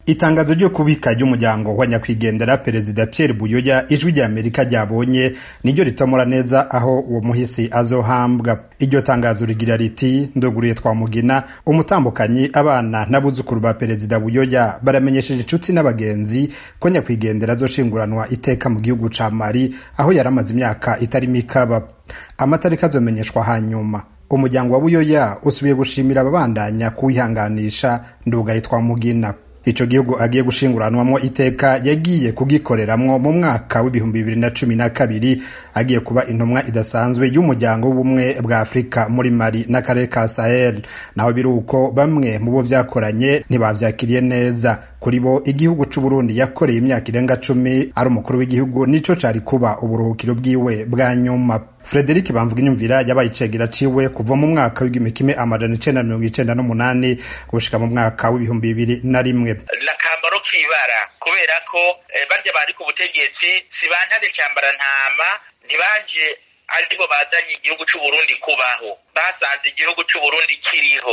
itangazo ryo kubika ry'umuryango wa nyakwigendera perezida Pierre Buyoya ijwi rya Amerika ryabonye niryo ritomora neza aho uwo muhisi azohambwa iryo tangazo rigira riti ndoguriye twamugina umutambukanyi abana n'abuzukuru ba perezida Buyoya baramenyesheje inshuti n'abagenzi ko nyakwigendera azoshinguranwa iteka mu gihugu ca Mali aho yari amaze imyaka itari mikaba amatariki azomenyeshwa hanyuma umuryango wa Buyoya usubiye gushimira ababandanya kuwihanganisha ndugaye twamugina ico gihugu agiye gushinguranwamwo iteka yagiye kugikoreramwo mu mwaka w'ibihumbi bibiri na cumi na kabiri agiye kuba intumwa idasanzwe y'umuryango w'ubumwe bwa afurika muri mali n'akarere ka sahel naho biri uko bamwe mu bo vyakoranye ntibavyakiriye neza kuri bo igihugu c'uburundi yakoreye imyaka irenga cumi ari umukuru w'igihugu nico cari kuba uburuhukiro bwiwe bwa nyuma Frederic Bamvuga inyumvira yabaye icegera ciwe kuva mu mwaka w'igihumbi kimwe amajana icenda mirongo icenda n'umunani gushika mu mwaka w'ibihumbi bibiri na rimwe n'akambaro k'ibara kubera ko barya bari ku butegetsi si bantare cambara ntama ntibanje aribo bazanye igihugu c'uburundi kubaho basanze igihugu c'uburundi kiriho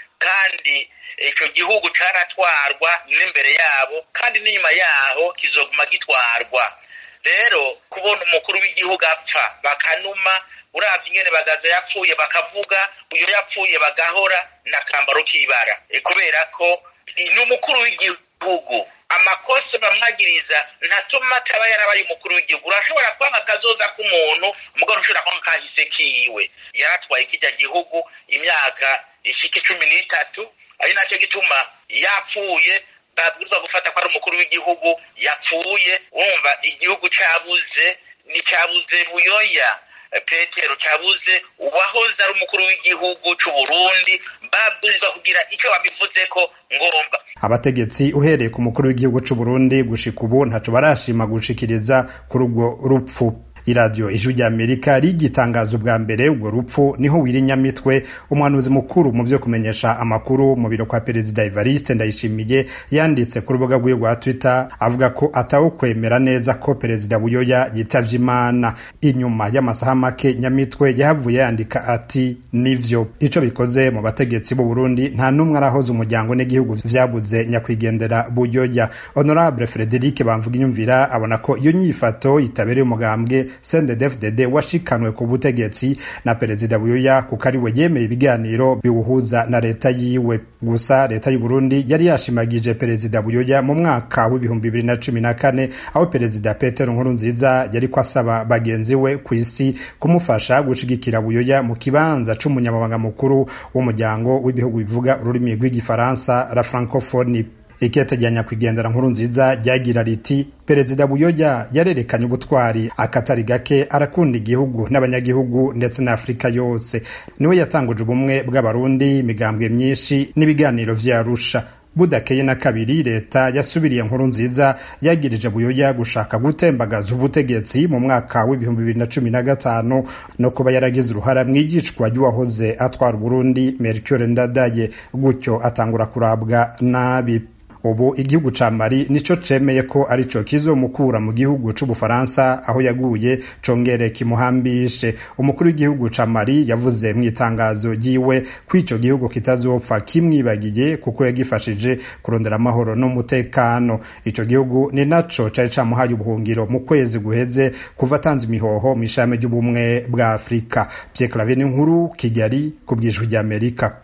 kandi ico gihugu caratwarwa n'imbere yabo kandi n'inyuma yaho kizoguma gitwarwa rero kubona umukuru w'igihugu apfa bakanuma uravye ingene bagaza yapfuye bakavuga uyo yapfuye bagahora n'akambaro k'ibara kubera ko ni umukuru w'igihugu amakosa bamwagiriza ntatuma ataba yarabaye umukuru w'igihugu urashobora kwanga akazoza k'umuntu mugabo ushobora kwanga kahise kiwe yaratwaye kirya gihugu imyaka ishika icumi n'itatu ari naco gituma yapfuye babwirizwa gufata ko ari umukuru w'igihugu yapfuye wumva igihugu cabuze nticabuze buyoya petero cabuze uwahoze ari umukuru w'igihugu c'uburundi babwirizwa kugira ico babivuzeko ngomba abategetsi uhereye ku mukuru w'igihugu c'uburundi gushika ubu ntaco barashima gushikiriza kuri urwo rupfu iradiyo ijwi rya amerika rigitangaza ubwa mbere urwo rupfu niho wirinyamitwe umuhanuzi mukuru mu vyo kumenyesha amakuru mu biro kwa perezida evariste ndayishimiye yanditse ku rubuga rwiwe rwa twitter avuga ko atawukwemera neza ko perezida buyoya yitavye imana inyuma y'amasaha make nyamitwe yahavuye yandika ati nivyo ico bikoze mu bategetsi b'u burundi nta n'umwe arahoze umuryango n'igihugu vyabuze nyakwigendera buyoya honorable frederic bamvuga inyumvira abona ko iyo nyifato itabereye umugambwe CNDD-FDD washikanwe ku butegetsi na perezida Buyoya kuko ari we yemeye ibiganiro biwuhuza na leta yiwe gusa leta y'u Burundi yari yashimagije perezida Buyoya mu mwaka w'ibihumbi bibiri na cumi na kane aho perezida Petero Nkurunziza yari ko asaba bagenzi we ku isi kumufasha gushigikira Buyoya mu kibanza c'umunyamabanga mukuru w'umuryango w'ibihugu bivuga ururimi rw'igifaransa la francophonie ikete rya nyakwigendera nkuru nziza ryagira riti perezida buyoya yarerekanye ubutwari akatari gake arakunda igihugu n'abanyagihugu ndetse na afurika yose niwe yatanguje ubumwe bw'abarundi imigambwe myinshi n'ibiganiro vyarusha budakeye na kabiri leta yasubiriye nkuru nziza yagirije buyoya gushaka gutembagaza ubutegetsi mu mwaka w'ibihumbi bibiri na cumi na gatanu no kuba yaragize uruhara mw'igicwa ry'uwahoze atwara uburundi mercure ndadaye gutyo atangura kurabwa nabi ubu igihugu ca Mali nico cemeye ko arico kizomukura mu gihugu c'Ubufaransa aho yaguye congere kimuhambishe umukuru w'igihugu ca Mali yavuze mu itangazo ryiwe ko ico gihugu kitazopfa kimwibagiye kuko yagifashije kurondera amahoro n'umutekano ico gihugu ni naco cari camuhaye ubuhungiro mu kwezi guheze kuva atanze imihoho mw'ishame ry'ubumwe bwa Afurika Pierre Claver Nkuru Kigali ku bw'ijwi ry'Amerika